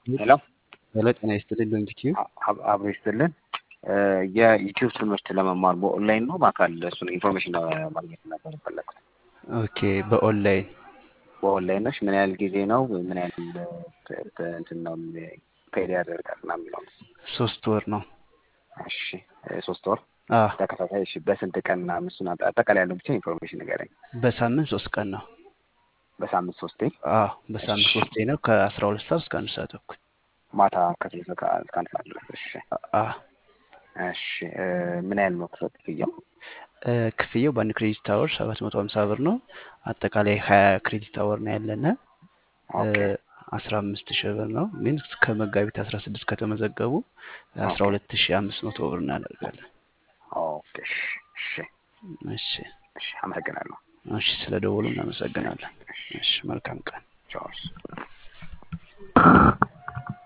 ሄሎ ሄሎ ጤና ይስጥልኝ ሎንጊቲዩብ አብ- አብሮ ይስጥልን። የዩቲዩብ ትምህርት ለመማር በኦንላይን ነው በአካል እሱን ኢንፎርሜሽን ማግኘት ነበር የፈለግኩት። ኦኬ በኦንላይን በኦንላይን ነሽ? ምን ያህል ጊዜ ነው? ምን ያህል ተ- ተ- እንትን ነው ፔድ ያደርጋል ና የሚለው ሶስት ወር ነው እሺ፣ ሶስት ወር አ ተከታታይ። እሺ፣ በስንት ቀን ና እሱን አጠ- አጠቃላይ ያለው ብቻ ኢንፎርሜሽን ንገረኝ። በሳምንት ሶስት ቀን ነው በሳምንት ሶስቴ አ በሳምንት ሶስቴ ነው ከአስራ ሁለት ሰዓት እስከ አንድ ሰዓት ተኩል ማታ ከስልሳ እስከ አንድ ሰዓት ድረስ። እሺ አ እሺ እ፣ ምን ያህል ነው ክፍያ ክፍያው? እ፣ ክፍያው በአንድ ክሬዲት አወር ሰባት መቶ ሀምሳ ብር ነው። አጠቃላይ ሀያ ክሬዲት አወር ነው ያለነ ኦኬ አስራ አምስት ሺህ ብር ነው። ግን እስከ መጋቢት አስራ ስድስት ከተመዘገቡ አስራ ኦኬ ሁለት ሺህ አምስት መቶ ብር እናደርጋለን። ኦኬ። እሺ እሺ እሺ እሺ፣ አመሰግናለሁ። እሺ፣ ስለ ደወሉ እናመሰግናለን። እሺ፣ መልካም ቀን። ቻው።